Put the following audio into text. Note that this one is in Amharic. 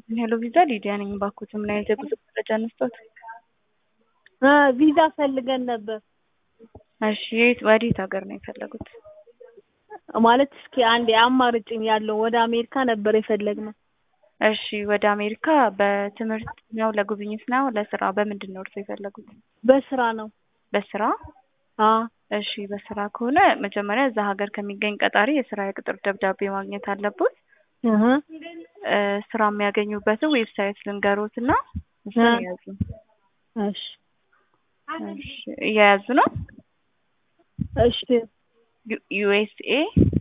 ሄሎ ቪዛ ሊዲያ ነኝ። ባኩት ምን አይነት የጉዞ መረጃ እንስጦት? ቪዛ ፈልገን ነበር እሺ የት ወዴት ሀገር ነው የፈለጉት? ማለት እስኪ አንዴ አማርጭኝ ያለው ወደ አሜሪካ ነበር የፈለግነው። እሺ ወደ አሜሪካ በትምህርት ነው ለጉብኝት ነው ለስራ በምንድን ነው እርሶ የፈለጉት? በስራ ነው። በስራ አዎ እሺ በስራ ከሆነ መጀመሪያ እዛ ሀገር ከሚገኝ ቀጣሪ የስራ የቅጥር ደብዳቤ ማግኘት አለቦት። እህ እ ስራ የሚያገኙበትን ዌብሳይት ልንገሮት እና እሱን እ የያዙ እሺ እሺ እየያዙ ነው እሺ ዩኤስኤ